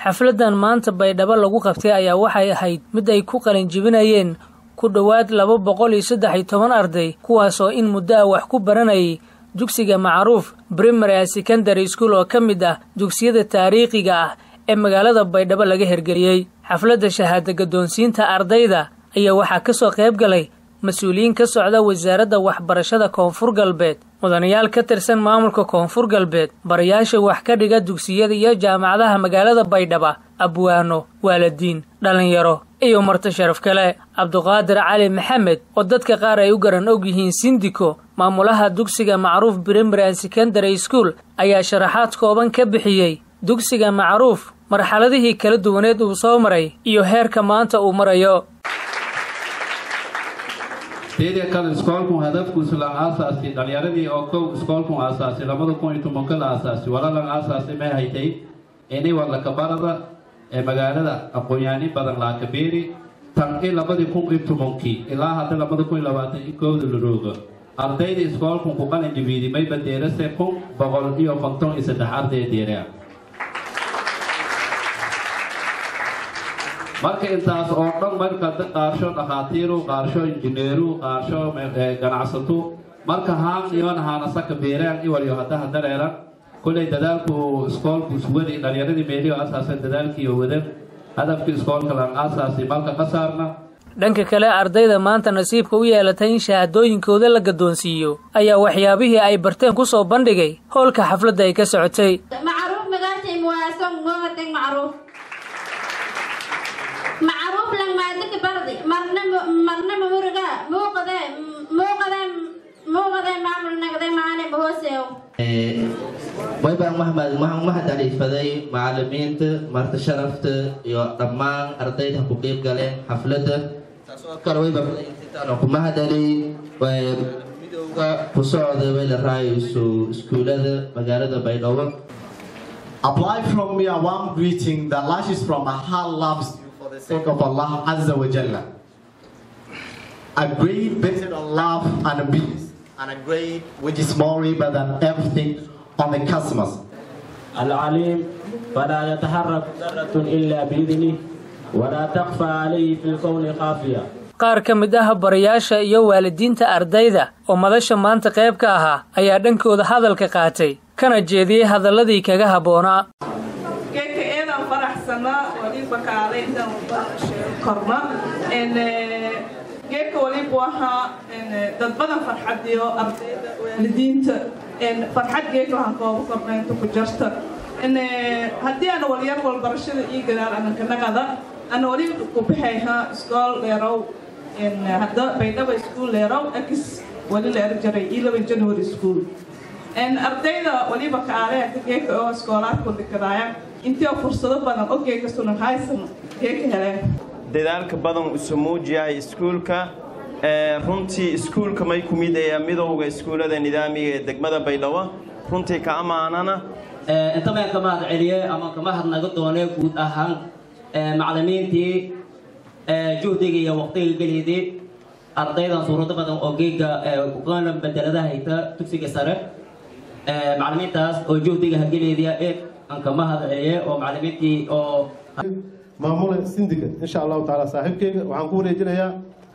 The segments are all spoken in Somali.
xafladan maanta baydhabo lagu qabtay ayaa waxay ahayd mid ay ku qalinjibinayeen ku dhowaad laba boqol iyo saddex iyo toban arday kuwaas oo in muddo ah wax ku baranayay dugsiga macruuf primary and secondary school oo ka mid ah dugsiyada taariikhiga ah ee magaalada baydhabo laga hergeliyey xafladda shahaada gaddoonsiinta ardayda ayaa waxaa ka soo qayb galay mas-uuliyiin ka socda wasaaradda waxbarashada koonfur galbeed mudanayaal ka tirsan maamulka koonfur galbeed barayaasha wax ka dhiga dugsiyada iyo jaamacadaha magaalada baydhaba abwaano waalidiin dhallinyaro iyo marti sharaf kale cabduqaadir cali maxamed oo dadka qaar ay u garan og yihiin sindiko maamulaha dugsiga macruuf primary and secondary school ayaa sharaxaad kooban ka bixiyey dugsiga macruuf marxaladihii kala duwaneed uu soo maray iyo heerka maanta uu marayo teeda kale iskoolkun hadafkuusu la aasaasi dhalinyaradii oo kow iskoolkun aasaasi labada kun iyo tobanka la aasaasi walalan aasaasi may haytay ini wadlakabarada ee magaalada aqoon-yaani badan laakabeeri tan i labadii kun iyo tobankii ilaa hadda labada kun iyo labaatan iyo kowda la roogo ardayda iskoolkun ku qalin jabiidi may badeerase kun boqol iyo konton iyo saddex arday deerea marka intaas oo dhan marka qaarsho dhakhaatiiru qaarsho injineeru qaarsho ganacsato marka haan iyoon haanasaka beeraan iwaliyo haddaha dareeran kullay dadaalku iskoolku iswadi dhalinyaradii meeliyo asaaseen dadaalkiiyo wadan hadafkii iskoolka lan aasaasi malka qasaarna dhanka kale ardayda maanta nasiibka u yeelatay in shahaadooyinkooda la gaddoonsiiyo ayaa waxyaabihii ay barteen ku soo bandhigay howlka xafladda ay ka socotay macruuf lang maadaka bardi marna marna mawriga muuqade muuqade muuqade maamul nagde maane bahooseew waybaan maxmed waxaan mahad aliifaday macalimiinta marti sharafta iyo dhammaan ardayda ku qeyb galeen xafladda taasoo kale waybaintaan ku mahad aliyey midowga ku socda way la raayayso iskuulada magaalada baydhabo Apply from me a warm greeting that lashes from my heart loves you for the sake of Allah Azza wa Jalla. A grade based on love and peace, and a grade which is more riba than everything on the customers. العليم فلا يتحرك ذرة إلا بإذنه ولا تخفى عليه في الكون خافية qaar ka mid ah barayaasha iyo waalidiinta ardayda oo madasha maanta qayb ka ahaa ayaa dhankooda hadalka qaatay kana jeediyey hadalladii kaga habboonaa geedka eedaan faraxsanaa waliba kaalay intaan korna geedka walibu ahaa dad badan farxadiyo ardayda waalidiinta farxad geedka waxaan kooba korna inta ku jarta haddii ana walyar walbarashada ii gadaal anankanagada ana wali ku baxayha iskool dheerow hadda baydhaba iskuul dheerow akis wali la erjaray ii laba january school ardayda waliba kaaleeka geeka oo iskoolaadku dhigadaaya intii fursado badan oo geeka sunan haysan geeka heleen dadaalka badan isu muujiyay iskuulka runtii iskuulka may ku mid ee midowga iskuullada nidaamiga ee degmada baydhabo runtii ka ammaanana inta meen ka mahad celiye ama ka mahad naga doonee guud ahaan macalimiintii juhdiga iyo waqtiga geliydii ardaydan suurado badan oo geega uqaana bedeladaha hayta dugsiga sare macalimiintaas oo juhdiga hageleediya eeg aan ka mahad celiye oo macalimiintii oo maamula sindiga insha allahu tacaala saaxiibkeyga waxaan ku wareejinayaa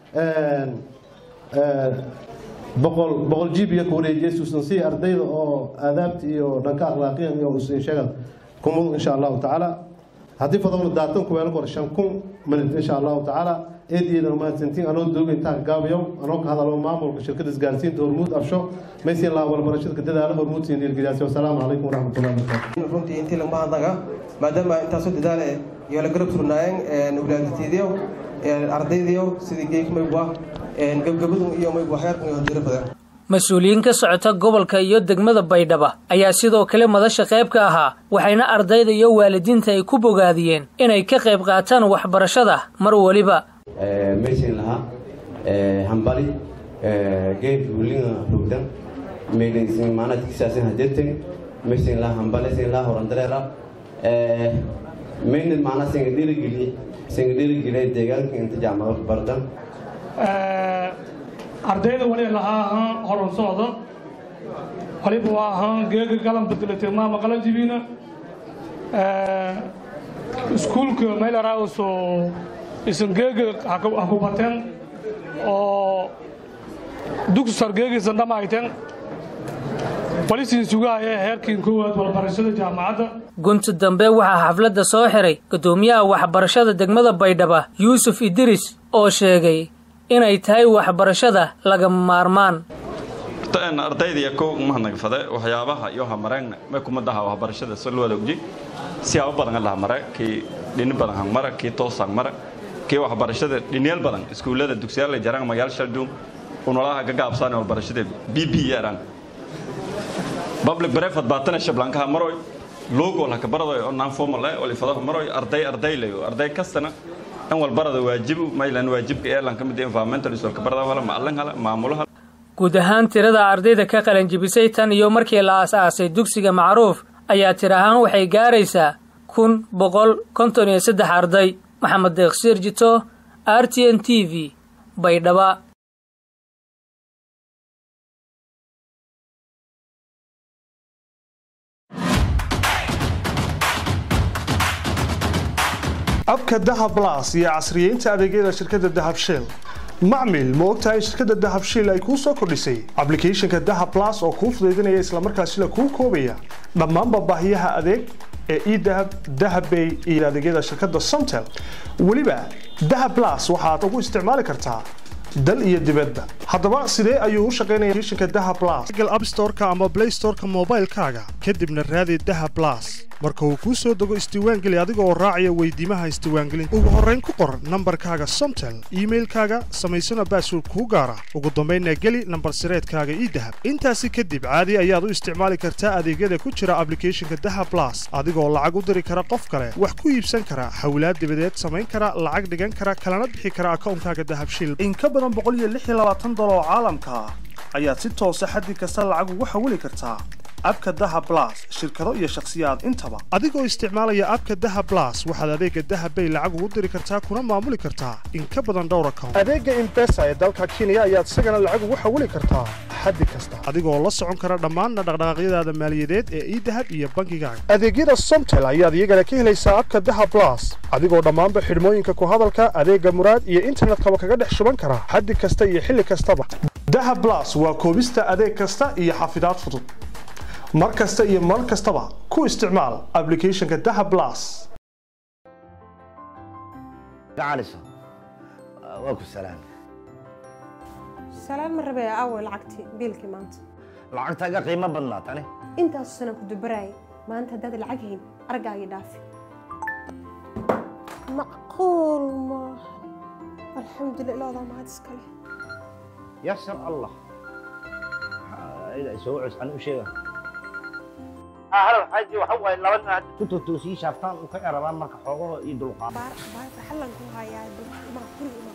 boqol boqol jibiya ku wareejiyay suusansi ardayda oo aadaabta iyo dhanka akhlaaqiyan iyo sheegad kumud insha allahu tacaala haddii fadowna daatan ku weelan kor shan kun minit insha allahu tacaala eedeeda mahadsantiin anoo dooga intaa gaabiyow anoo ka hadalo maamulka shirkada isgaarsiinta hormuud absho maysin laa walbarashada ka dadaala hormuud siin dhiirgeliyaasi wasalaamu calaykum waraxmatullahi wabarakaatu runtii intii laguma hadlaga maadaama intaasoo dadaale iyo la garab surnaayeen walaadatiidiyo ardaydiyo sidii geek maybwa gabgabadu iyo maybwa xeerkan iyo hodiiro badan mas-uuliyiin ka socota gobolka iyo degmada baydhaba ayaa sidoo kale madasha qayb ka ahaa waxayna ardayda iyo waalidiinta ay ku bogaadiyeen inay ka qayb qaataan waxbarashada mar weliba maysin lahaa hambali geed wulinga rugdan meydinsin maanadkisaasin hadirtin maysin lahaa hambali sin lahaa horandareera maynad maana singa dhirigili singa dhirigilay deegaanka inta jaamacad bardan ardayda wali lahaa ahaan horan socda waliba waa ahaan geega galan bedelatay maama qalanjibiina iskuulka maylaraaso isangeega ha ku bateen oo dugsi sargeegiisan dhammayteen balisiin sugahaya heerkiin koowaad walbarashada jaamacadda gunti dambe waxaa xafladda soo xiray guddoomiyaha waxbarashada degmada baydhaba yuusuf idris oo sheegay inay tahay waxbarashada lagama maarmaan ardayda kow mahadnagfade waxyaabaha iyo hamareen me kumadaha waxbarashada salwada ogji siyaabo badan lahamare kii dhini badan hangmara kii toos hangmara kii waxbarashada dhiniyal badan iskuullada dugsiyaal jarang magaal shaldum unolaha gagaabsaan waxbarashada bb yaraan public brevet baatana shablankaha maroy logo la kabaraday oo non formal eh wali fadaha maroy arday arday leeyo arday kastana in walbarada waajibu maylan waajibka ee lan kamid environmental isol kabarada wala macalin hala maamulaha guud ahaan tirada ardayda ka qalanjibisay tan iyo markii la aas-aasay dugsiga macruuf ayaa tir ahaan waxay gaaraysaa kun boqol konton iyo saddex arday maxamed deeqsiir jito r t n t v baydhaba abka dahab blas iyo casriyeynta adeegyada shirkadda dahab shell macmil ma ogtahay shirkadda dahab shell ay kuu soo kordhisay ablicathonka dahab blas oo kuu fudaydinaya islamarkaasila kuu koobaya dhammaanba baahiyaha adeeg ee edahab dahabbay iyo adeegyada shirkadda somtel weliba dahab blas waxaad ugu isticmaali kartaa dal iyo dibadba haddaba sidee ayuu u shaqaynaya applicationka dahab blas google app store-ka ama play store-ka moobaylkaaga kadibna raadi dahab blas marka uu kuu soo dego isdiiwaangeli adiga oo raacaya weydiimaha isdiiwaangelinta ugu horrayn ku qor nambarkaaga somtel iimailkaaga samaysana baasword kuu gaara ugu dambaynna geli nambar sireedkaaga ii dahab intaasi kadib caadi ayaad u isticmaali kartaa adeegyada ku jira ablicathonka dahab blas adigoo lacag u diri kara qof kale wax ku iibsan kara hawlaad dibadeed samayn kara lacag dhigan kara kalana bixi kara akawnkaaga dahab shil in ka badan dolar oo caalamka ah ayaad si toosa xaddi kasta lacag ugu xawili kartaa abka daha blas shirkado iyo shakhsiyaad intaba adigoo isticmaalaya abka daha blas waxaad adeega dahab bay lacag ugu diri kartaa kuna maamuli kartaa in ka badan dhowr account adeega imbesa ee dalka kenya ayaad isagana lacag ugu xawili kartaa xaddi kasta adigoo la socon kara dhammaanna dhaqdhaqaaqyadaada maaliyadeed ee idahab iyo bankigaaga adeegyada somtel ayaad iyagana ka helaysaa abka daha blas adigoo dhammaanba xidhmooyinka ku hadalka adeega muraad iyo internetkaba kaga dhex shuban kara xaddi kasta iyo xilli kastaba daha blas waa koobista adeeg kasta iyo xafidaad fudud mar kasta iyo mar kastaba ku isticmaal ablicathonka daha blas gacaliso waa ku salaam salaan ma rabee aaway lacagtii biilkii maanta lacagtaaga qiimo badnaa tani intaasu sana ku dubaraayay maanta haddaad lacag hayn argaagii dhaafi macquul maaha alxamdulillah ilaadaa mahad iskale yasar allah soo cus an u sheega hal xaji waxa waaye laba nin hadda ku totoosii shaaftaan u ka erabaan marka xoogaho iyo dulqaad baarta xallan ku hayaa ma guri ima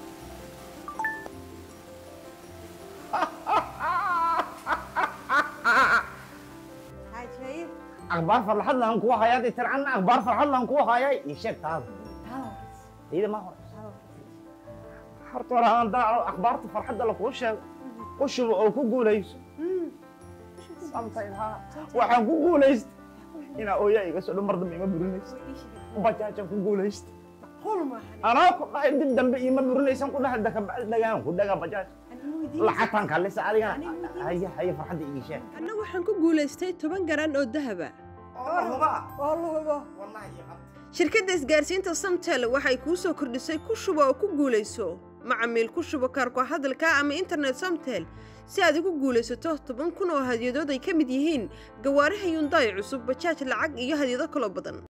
akhbaar farxad lahan kuwa hayaa dee tircanna akhbaar farxad lahan kuwa hayaa ii sheeg taada iyada ma hore horta hore aan daaco akhbaarta farxadda lakuu sheego u shubo oo ku guulayso waxaan ku guulaysta inaa ooyaa iga soo dhan mar dambe ima burinaysa bajaajaan ku guulaysta anaa ku dhahay dib dambe ima burinaysan ku dhahay dakabacdi dhagaan ku dhagaa bajaaj lacagtaan kalisa adigana haya haya farxadda ii sheeg anna waxaan ku guulaystay toban garan oo dahaba shirkadda isgaarsiinta samtel waxay kuu soo kordhisay ku shubo oo ku guulayso macamiil ku shubo kaarku hadalka ama internet samtel si aad ugu guulaysato toban kun oo hadyadood ay ka mid yihiin gawaaraha yundaay cusub bajaaj lacag iyo hadyado kaloo badan